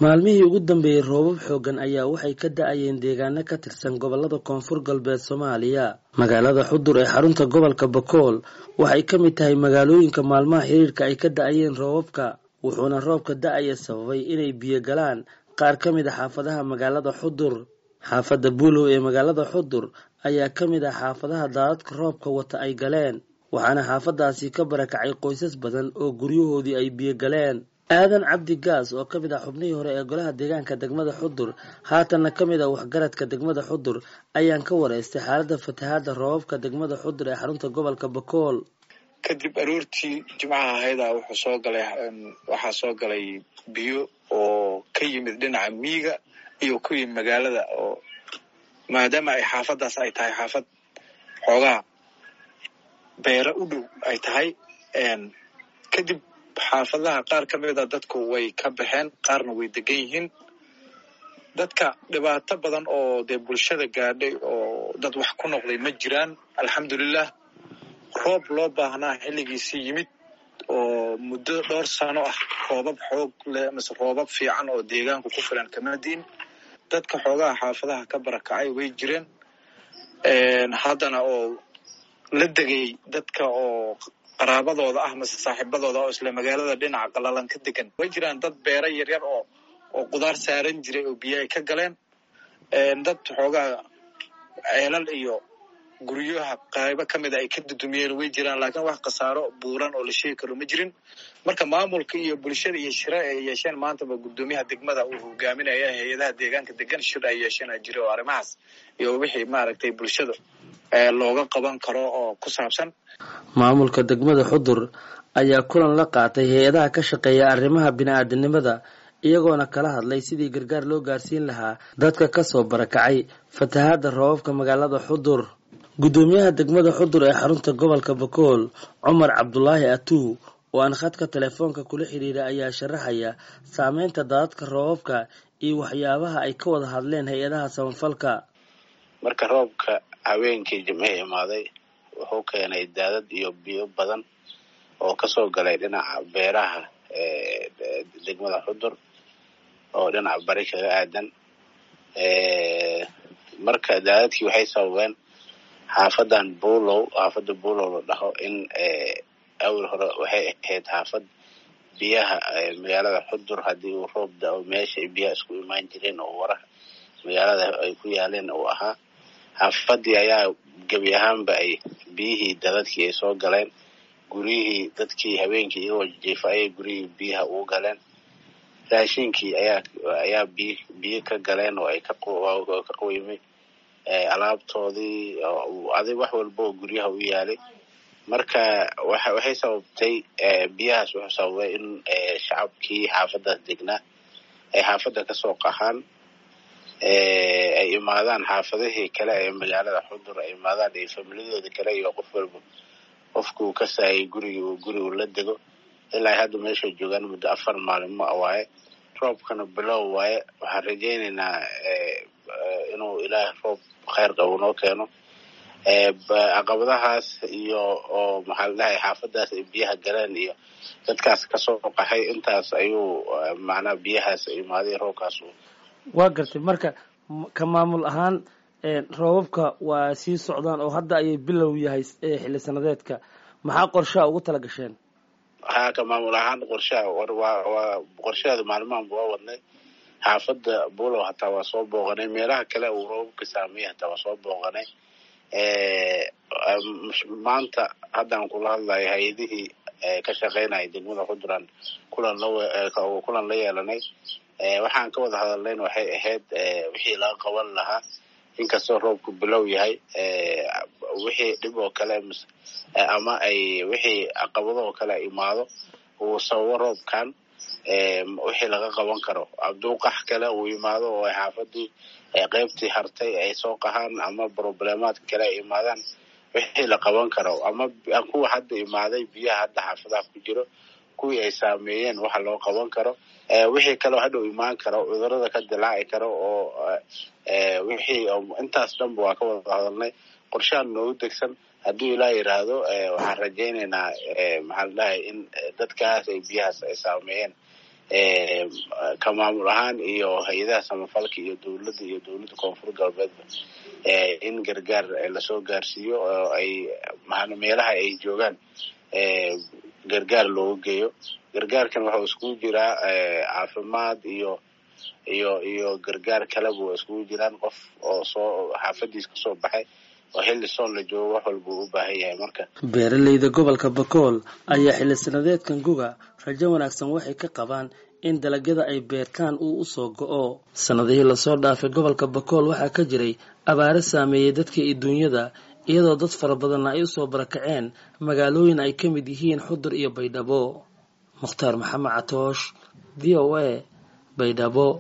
maalmihii ugu dambeeyey roobab xooggan ayaa waxay ka da-ayeen deegaano ka tirsan gobolada koonfur galbeed soomaaliya magaalada xudur ee xarunta gobolka bakool waxay ka mid tahay magaalooyinka maalmaha xiriirka ay ka da-ayeen roobabka wuxuuna roobka da-aya sababay inay biyo galaan qaar ka mid a xaafadaha magaalada xudur xaafadda buulow ee magaalada xudur ayaa ka mid ah xaafadaha daadadka roobka wata ay galeen waxaana xaafadaasi ka barakacay qoysas badan oo guryahoodii ay biyo galeen aadan cabdi gaas oo ka mid ah xubnihii hore ee golaha deegaanka degmada xudur haatanna ka mid ah waxgaradka degmada xudur ayaan ka wareystay xaaladda fatahaadda roobabka degmada xudur ee xarunta gobolka bakool kadib aroortii jimcaha ahayda wuxuu soo galay waxaa soo galay biyo oo ka yimid dhinaca miiga iyo ku yimid magaalada oo maadaama ay xaafadaas ay tahay xaafad xoogaa beera u dhow ay tahay kadib xaafadaha qaar ka mida dadku way ka baxeen qaarna way degan yihiin dadka dhibaato badan oo dee bulshada gaadhay oo dad wax ku noqday ma jiraan alxamdulilah roob loo baahnaa xilligiisii yimid oo muddo dhowr sano ah roobab xoog leh mise roobab fiican oo deegaanku ku filan kama diin dadka xoogaha xaafadaha ka barakacay way jireen haddana oo la degay dadka oo qaraabadooda ah mase saaxiibadooda oo isla magaalada dhinaca qalalan ka degan way jiraan dad beera yaryar oo oo qudaar saaran jiray oo biyo ay ka galeen dad xoogaa ceelal iyo guryaha qaybo ka mida ay ka dudumiyeen way jiraan laakiin wax khasaaro buuran oo la sheegi karo ma jirin marka maamulka iyo bulshada iyo shire ay yeesheen maantaba guddoomiyaha degmada uu hogaaminaya hay-adaha deegaanka degan shir ay yeesheen a jira oo arrimahaas iyo wixii maaragtay bulshada looga qaban karo oo ku saabsan maamulka degmada xudur ayaa kulan la qaatay hay-adaha ka shaqeeya arrimaha bini-aadanimada iyagoona kala hadlay sidii gargaar loo gaarsiin lahaa dadka kasoo barakacay fatahaadda roobabka magaalada xudur guddoomiyaha degmada xudur ee xarunta gobolka bakool cumar cabdulaahi atuu oo aan khadka telefoonka kula xidhiira ayaa sharaxaya saameynta daadadka roobabka iyo waxyaabaha ay ka wada hadleen hay-adaha samafalka marka roobka haweenkii jimcihii imaaday wuxuu keenay daadad iyo biyo badan oo kasoo galay dhinaca beeraha degmada xudur oo dhinaca bari kaga aadan marka daadadkii waxay sababeen xaafadan buulow xaafadda buulow la dhaho in awal hore waxay ahayd xaafad biyaha magaalada xudur haddii uu roob da-o meesha ay biyaha isku imaan jireen oo waraha magaalada ay ku yaaleen uu ahaa xaafadii ayaa gebi ahaanba ay biyihii dadadkii ay soo galeen guryihii dadkii habeenkii iyagoo jiifa ayay guryihii biyaha ugu galeen raashinkii ayaa ayaa biy biyo ka galeen oo ay ka ka qoymay alaabtoodii adig wax walba oo guryaha u yaalay marka waxay sababtay biyahaas wuxuu sababay in shacabkii xaafadaas degnaa ay xaafadda kasoo qahaan ay imaadaan xaafadihii kale ee magaalada xudur ay imaadaan iyo familiyadooda kale iyo qof walba qofkuu ka saayay gurigi uu gurigu la dego ilaa hadda meeshay joogaan muddo afar maalimo waaye roobkana bilow waaye waxaan rajaynaynaa inuu ilaah roob kheyr qabo noo keeno caqabadahaas iyo oo maxaa la dhahay xaafadaas ay biyaha galeen iyo dadkaas kasoo qaxay intaas ayuu macnaha biyahaas imaaday roobkaas waa gartay marka ka maamul ahaan roobabka waa sii socdaan oo hadda ayay bilow yahay xilli sanadeedka maxaa qorshaha ugu tala gasheen haa ka maamul ahaan qorshaha waa qorshaheeda maalmahanba waa wadnay xaafadda buulow hataa waa soo booqanay meelaha kale uu roobabka saameeyey hataa waa soo booqanay maanta haddaan kula hadlayo hay-adihii ka shaqeynaya degmada xuduran kulan lakulan la yeelanay waxaan ka wada hadalnayn waxay ahayd wixii laga qaban lahaa inkastoo roobku bilow yahay wixii dhib oo kale ama ay wixii caqabado oo kale imaado uu sababo roobkan wixii laga qaban karo abduuqax kale uu imaado oo ay xaafadii qeybtii hartay ay soo qahaan ama problemaad kale ay imaadaan wixii la qaban karo ama kuwa hadda imaaday biyaha hadda xaafadaha ku jiro kuwii ay saameeyeen waxa loo qaban karo wixii kaleo hadhow imaan karo cudurada ka dilaaci karo oo wixii intaas dhanba waa ka wada hadalnay qorshahan noogu degsan hadduu ilaa yidhaahdo waxaan rajaynaynaa maxaa la dhahay in dadkaas ay biyahaas ay saameeyeen ka maamul ahaan iyo hay-adaha samafalka iyo dowladda iyo dowladda koonfur galbeedba in gargaar lasoo gaarsiiyo oo ay meelaha ay joogaan gargaar looga geeyo gargaarkan waxau iskugu jiraa caafimaad iyo iyo iyo gargaar kaleba waa iskugu jiraan qof oo soo xaafadiis kasoo baxay oo xilli soon la joogo wax walba uu u baahan yahay marka beeraleyda gobolka bakool ayaa xilli sanadeedkan guga rajo wanaagsan waxay ka qabaan in dalagyada ay beertaan uu usoo go-o sanadihii lasoo dhaafay gobolka bakool waxaa ka jiray abaaro saameeyey dadka iyo duunyada iyadoo dad fara badanna ay usoo barakaceen magaalooyin ay ka mid yihiin xudur iyo baydhabo mukhtaar maxamed catoosh v o a baydhabo